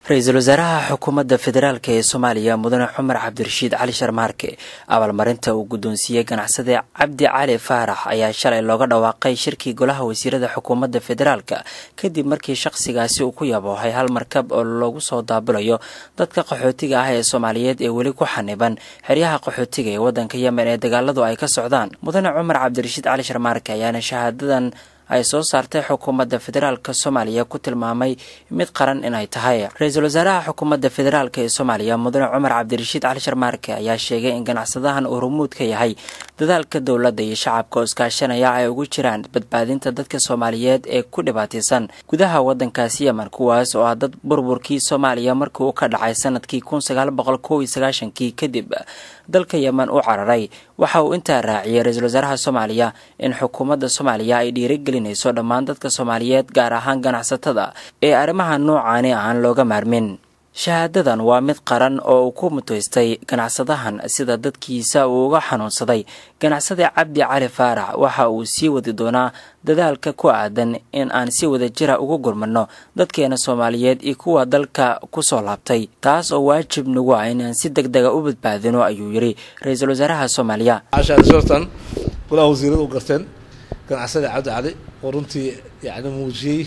ra-iisul wasaaraha xukuumadda federaalk ee soomaaliya mudane cumar cabdirashiid cali sharmaarke abaalmarinta uu guddoonsiiyey ganacsade cabdi cali faarax ayaa shalay looga dhawaaqay shirkii golaha wasiirada xukuumadda federaalka kadib markii shaqsigaasi uu ku yaboohay hal markab oo loogu soo daabulayo dadka qaxootiga ah ee soomaaliyeed ee weli ku xaniban xeryaha qaxootiga ee waddanka yemen ee dagaaladu ay ka socdaan mudane cumar cabdirashiid cali sharmaarke ayaana shahaadadan ay soo saartay xukuumadda federaalk soomaaliya ku tilmaamay mid qaran inay tahay ra-iisul wasaaraha xukuumadda federaalk ee soomaaliya mudane cumar cabdirashiid cali sharmaarke ayaa sheegay in ganacsadahan uu rumuud ka yahay dadaalka dowladda iyo shacabka oo iskaashanaya ay ugu jiraan badbaadinta dadka soomaaliyeed ee ku dhibaataysan gudaha waddankaasi yemen kuwaas oo ah dad burburkii soomaaliya markii uu ka dhacay sanadkii kun sagaal boqol kow iyo sagaashankii kadib dalka yemen u cararay waxa uu intaa raaciyey ra-iisul wasaaraha soomaaliya in xukuumadda soomaaliya ay dhiirigelinayso dhammaan dadka soomaaliyeed gaar ahaan ganacsatada ee arrimaha noocaani aan looga maarmin shahaadadan waa mid qaran oo uu ku muteystay ganacsadahan sida dadkiisa uu uga xanuunsaday ganacsade cabdi cali faarax waxa uu sii wadi doonaa dadaalka ku aadan in aan si wada jira ugu gurmano dadkeena soomaaliyeed iyo kuwa dalka kusoo laabtay taas oo waajib nagu ah inaan si deg dega u badbaadino ayuu yidhi ra-iisul wasaaraha soomaaliya shortan golaha wasiirada u garteen ganacsade cabdi cali oo runtii yani muujiyey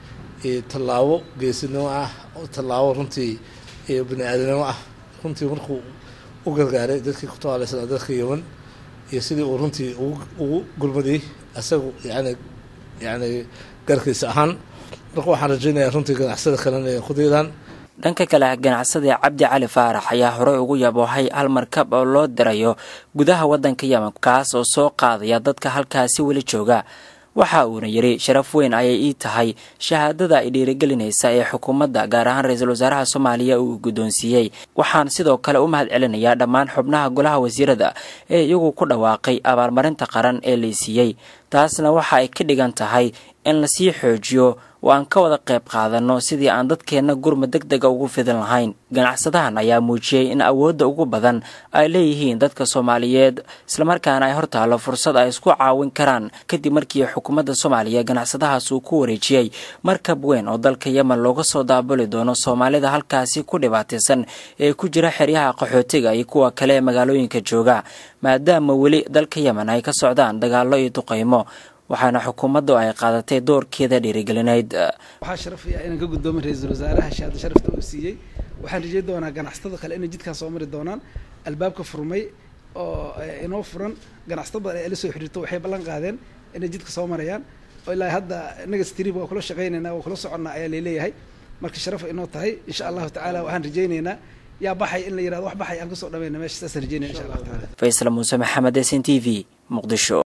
tallaabo geesinimo ah tallaabo runtii bini aadanimo ah runtii markuu u gargaaray dadkii ku tawaalaysanaa dadka yemen iyo sidii uu runtii ugu gurmadiyey isagu yani yani garkiisa ahaan marka waxaan rajeynayaa runtii ganacsada kalena ay ku daydaan dhanka kale ganacsade cabdi cali faarax ayaa horey ugu yaboohay hal markab oo loo dirayo gudaha waddanka yemen kaas oo soo qaadaya dadka halkaasi weli jooga waxa uuna yidhi sharaf weyn ayay ii tahay shahaadada ay dhiirigelinaysa ee xukuumadda gaar ahaan ra-iisul wasaaraha soomaaliya uu guddoonsiiyey waxaan sidoo kale u mahad celinayaa dhammaan xubnaha golaha wasiirada ee iyagu ku dhawaaqay abaalmarinta qaran ee laysiiyey taasna waxa ay ka dhigan tahay in lasii xoojiyo oo aan ka wada qayb qaadanno sidii aan dadkeenna gurmad deg dega ugu fidin lahayn ganacsadahan ayaa muujiyey in awoodda ugu badan ay leeyihiin dadka soomaaliyeed islamarkaana ay hortaallo fursad ay isku caawin karaan kadib markii xukuumadda soomaaliya ganacsadahaas uu ku wareejiyey markab weyn oo dalka yemen looga soo daabuli doono soomaalida halkaasi ku dhibaataysan ee ku jira xeryaha qaxootiga iyo kuwa kale ee magaalooyinka jooga maadaama weli dalka yemen ay ka socdaan dagaallo iyo duqaymo waxaana xukuumaddu ay qaadatay doorkeeda dhiirigelineyd waxaa sharafaya inaan ka guddoomin ra-iisul wasaaraha shahaada sharafta uu siiyey waxaan rajey doonaa ganacsatada kale inay jidkaan soo mari doonaan albaabka furmay oo inoo furan ganacsato badan ee la soo xiriirto waxay ballan qaadeen inay jidka soo marayaan oo ilaa hadda inaga strib waa kula shaqaynaynaa waa kula soconnaa ayaa laleeyahay marka sharafa inoo tahay insha allahu tacaala waxaan rajaynaynaa yaa baxay in la yirahdo wax baxay aan kasoo dhamayna meesha saasaan rajeynaya insha allahu taala faysal muuse maxamed s n t v muqdisho